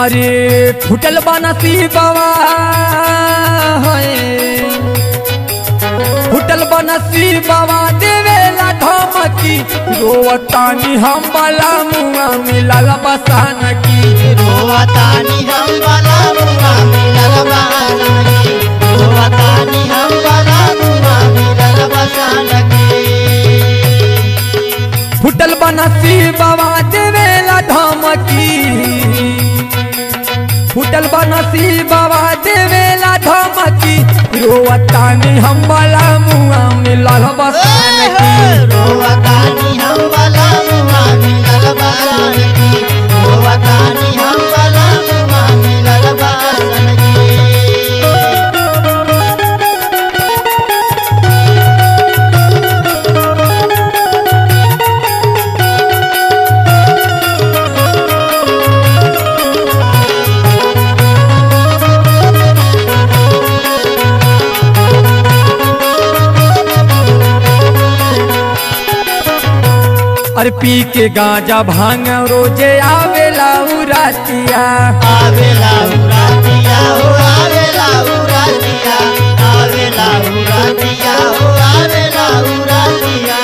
अरे फुटल बनसी बाबा फुटल बनसी बाबा देवेला धमकी रोवतानी हम बला मुआ मिलल बसान की रोवतानी हम बला मुआ मिलल बहानगी रोवतानी हम बला मुआ मिलल बसानगी फुटल बनसी बाबा देवेला धमकी फुटल बनसी बाबा देवेला धमकी रोवतानी हम बला मुआ मिलल बसान की रोवतानी हम बला मुआ मिलल बहानगी रोवतानी हम बला मुआ मिलल बहानगी अरे पी के गांजा भांग रोजे आवेला उरातिया आवेला उरातिया हो आवेला उरातिया आवेला उरातिया हो आवेला उरातिया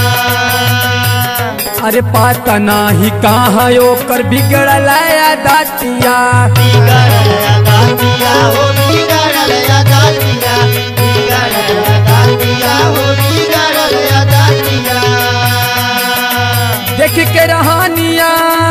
अरे पाता नाही कहाँ ओकर बिगड़ल दातिया बिगड़ल दातिया हो बिगड़ल दातिया बिगड़ल दातिया हो बिगड़ल दातिया देख के रहनिया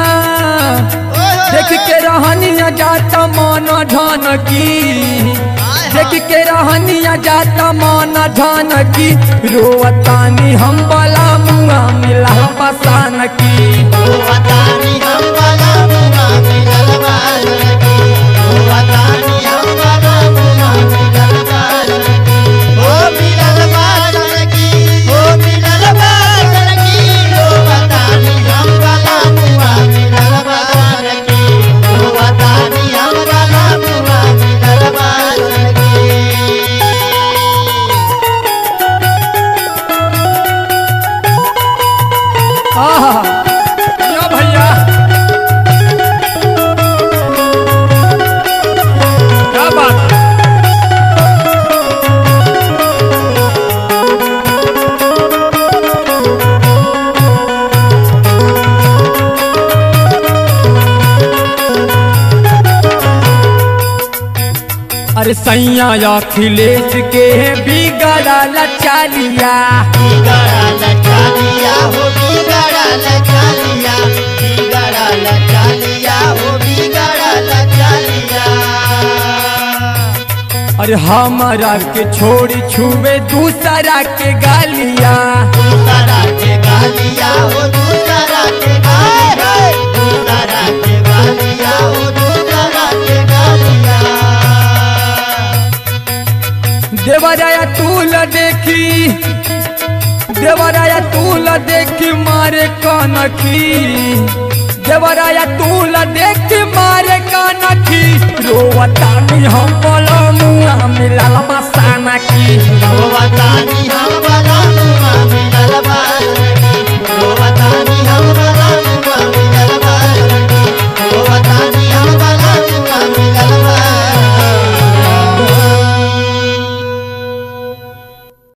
देख के रहनिया जाता मन धन की देख के रहनिया जाता मन धन की रोवतानी हम बला मुआ मिला पसान की रोवतानी हम बला मुआ मिलल बालकी रोवतानी हम बला मुआ मिलल बालकी ओ मिलल बालकी ओ मिलल बालकी रोवतानी हम बला मुआ मिलल बालकी रोवतानी हम बला मुआ मिलल बालकी आहा या भैया क्या बात है? अरे सैया अखिलेश के बिगड़ल चालिया बिगड़ल चालिया हो बिगड़ल चालिया बिगड़ल चालिया हो बिगड़ल चालिया अरे हमारा के छोड़ी छुए दूसरा के गालिया दूसरा के गालिया हो दूसरा के गालिया दूसरा के गालिया हो दूसरा के गालिया देवराया तूल देखी देवराया तूल देखी मारे कनखी देवराया तूल देखी मारे कनखी रोवतानी हम बोलो मुआ मिलल मसाना की रोवतानी हम